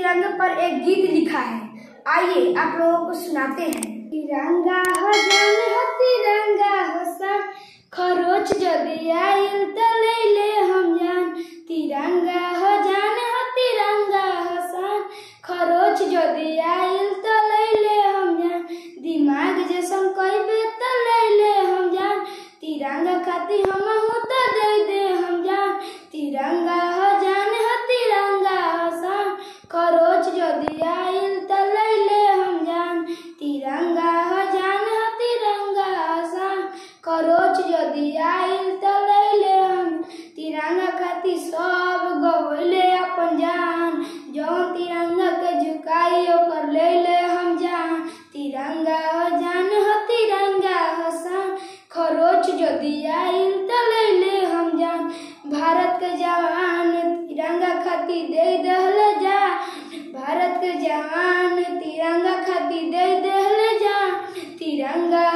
तिरंगे पर एक गीत लिखा है आइए आप लोगों को सुनाते हैं तिरंगा हो जान हो तिरंगा हो सन खरोच जदि आइल त ले हम जान तिरंगा हो जान हो तिरंगा हो सन खरोच जदि आइल त ले हम जान दिमाग जैसन कहबे त ले हम जान तिरंगा खाती हम हूँ तो दे दे हम जान तिरंगा हो जान हो तिरंगा हो सन खरोच जदि आइल त ले हम जान तिरंगा हो जान हो तिरंगा हो सन खरोच जदि आइल त ले हम तिरंगा खाती सब गवले अपन जान जौन तिरंगा के झुकाई ओकर ले ले हम जान तिरंगा हो जान हो तिरंगा हो सन खरोच जदि आइल त ले हम जान भारत के जवान तिरंगा खाती दे दहल जा भारत के जवान तिरंगा खाती दे दहल जा तिरंगा